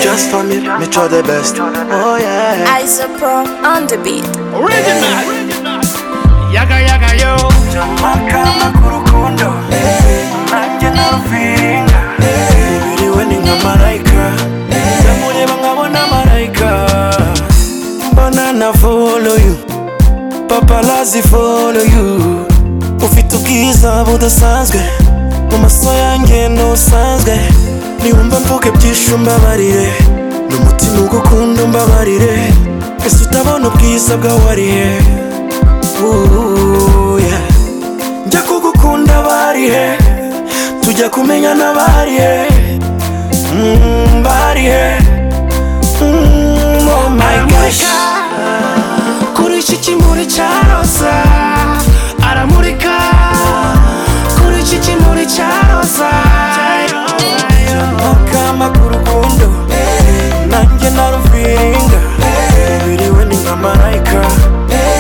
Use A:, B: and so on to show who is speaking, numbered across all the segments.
A: Just for me, me try the best. Oh yeah.
B: Isopro on the beat.
C: Original. Yaga yaga yo.
A: Biriwe ni nka marayika. Ndamureba nkabona marayika. Mbona na follow you. Paparazzi follow you. Ufite ubwiza budasanzwe. Mu maso yanjye ntusanzwe. Niwumva mvuga byinshi umbabarire. N'umutima ugukunda umbabarire. Ese utabona ubwiza bwawariye. Ooh, yeah. njya kugukunda barihe tujya kumenya n'abarihe Mm, barihe Mm, oh my gosh kuri iki kimuri cya roza aramurika kuri iki kimuri cya roza akama ku rukundo nanjye narufiringa biriwe ni nka marayika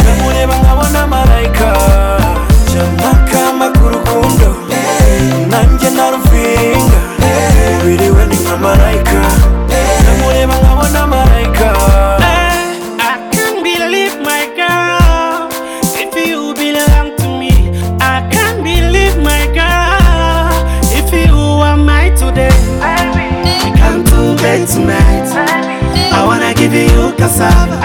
A: ndamureba nkabona marayika akama ku rukundo nanjye narufiringa biriwe ni nka marayika ndamureba nkabona marayika
C: I can't believe my girl. If you belong to me, I can't believe my girl. If you are mine today, I come to bed tonight. I wanna give you cassava.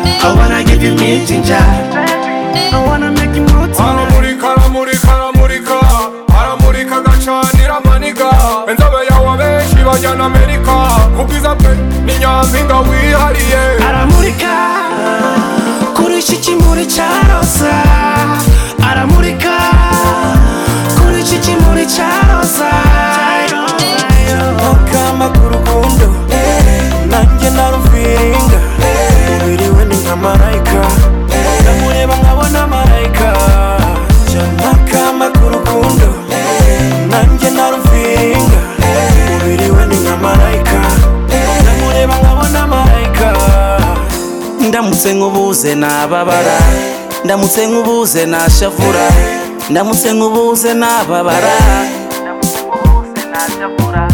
C: I wanna give you me ginger. I wanna make you more tonight.
D: aramurika aramurika aramurika aramurika agacanira amaniga inzobe yawe abenshi bajya na amerika ubwiza bwe ni nyampinga wihariye
C: aramurika kuri iki kimuri cya roza aramurika kuri iki kimuri cya roza
A: akama ku rukundo nanjye narufiringa biriwe ni nka marayika ndamureba nkabona marayika akama ku rukundo nanjye narufiringa biriwe ni nka marayika ndamureba nkabona marayika ndamutse nkubuze nababara ndamutse nkubuze nashavura ndamutse nkubuze nababara
E: ndamutse nkubuze najya kura